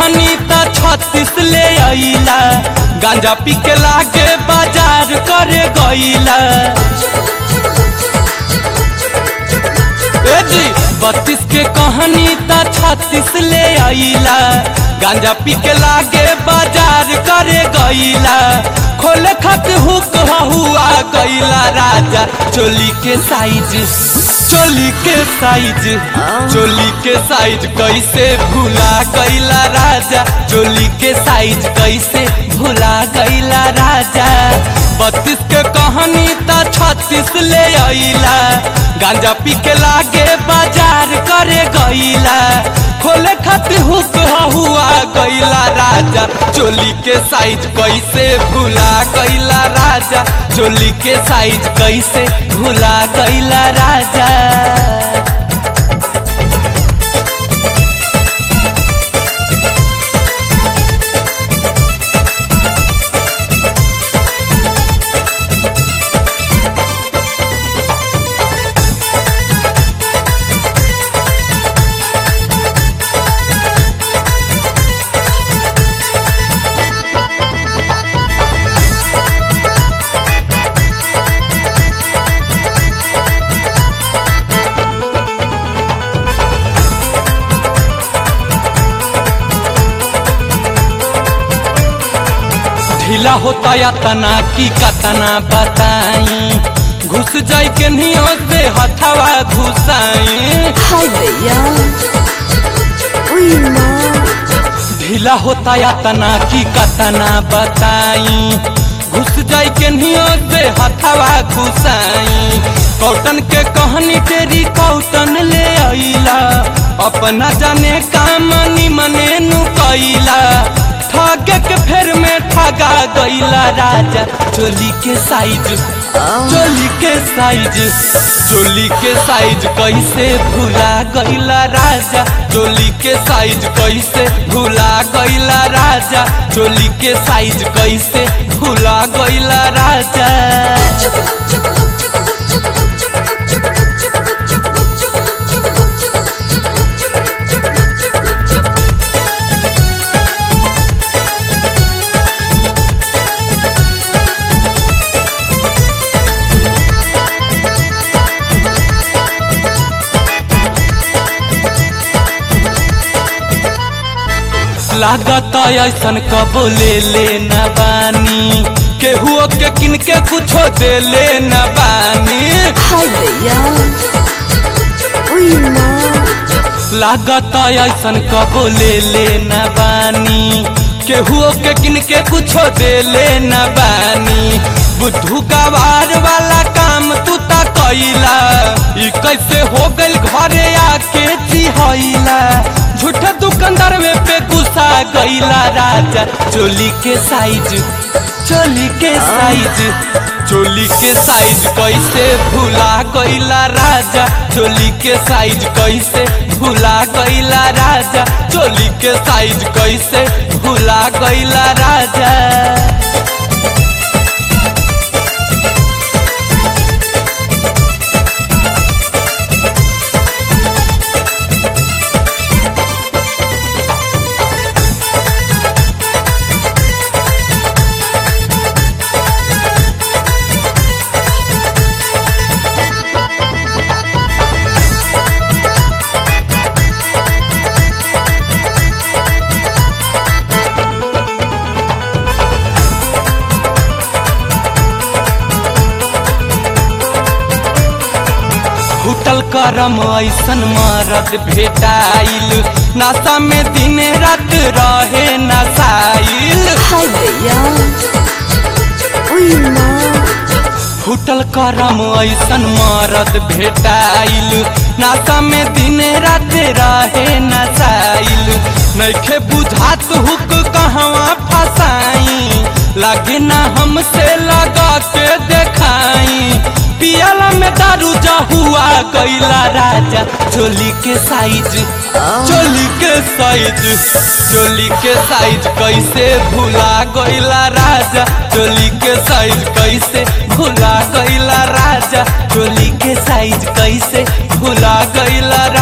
कहनी त छत्तीस ले अइला गांजा पी के लागे बाजार करे गइला ए जी बत्तीस के कहानी त छत्तीस ले अइला गांजा पी के लागे बाजार करे गइला खोले खत हुक हुआ गइला राजा चोली के साइज चोली के साइज चोली के साइज कैसे भूला गइला राजा चोली के साइज कैसे भूला गइला राजा बत्तीस के कहानी त छत्तीस ले अइला गांजा पी के लागे बाजार करे गइला खोले खातिर हुक हुआ गइला राजा चोली के साइज कैसे भूला गइला राजा चोली के साइज कैसे भूला गइला राजा ढीला होता या तना की कतना बताई घुस जाई के नियो से हथवा घुसाई हाय भैया उई माँ ढीला होता या तना की कतना बताई घुस जाई के नियो से हथवा घुसाई कौटन के कहनी तेरी कौटन ले अइला अपना जाने काम निमने नु कैला ठगे के फेर में ठगा गइला राजा चोली के साइज चोली के साइज चोली के साइज कैसे भूला गइला राजा चोली के साइज कैसे भूला गइला राजा चोली के साइज कैसे भूला गइला राजा लागत ऐसन कबो ले ले न बानी केहुओ के किनके कुछो दे ले न बानी हाय भैया उई माँ लागत ऐसन कबो ले ले न बानी केहुओ के किनके कुछो दे ले न बानी बुद्धू गवार वाला काम तू ता कैला ई कैसे हो गइल घरे आके चिहैला झूठा दुकानदार में पे गुस्सा गइला राजा चोली के साइज चोली के साइज चोली के साइज कैसे भूला गइला राजा चोली के साइज कैसे भूला गइला राजा चोली के साइज कैसे भूला गइला राजा फूटल करम ऐसन मरद भेटाइल नशा में दिन रात रहे नशाइल हाय भैया उई माँ फूटल करम ऐसन मरद भेटाइल नशा में दिन रात रहे नशाइल नैखे बुझात हुक कहवा फसाई लागे ना हमसे लगा के देखाई पियाला में दारू हुआ कैला राजा चोली के साइज चोली के साइज चोली के साइज कैसे भूला गइला राजा चोली के साइज कैसे भूला गइला राजा चोली के साइज कैसे भूला गइला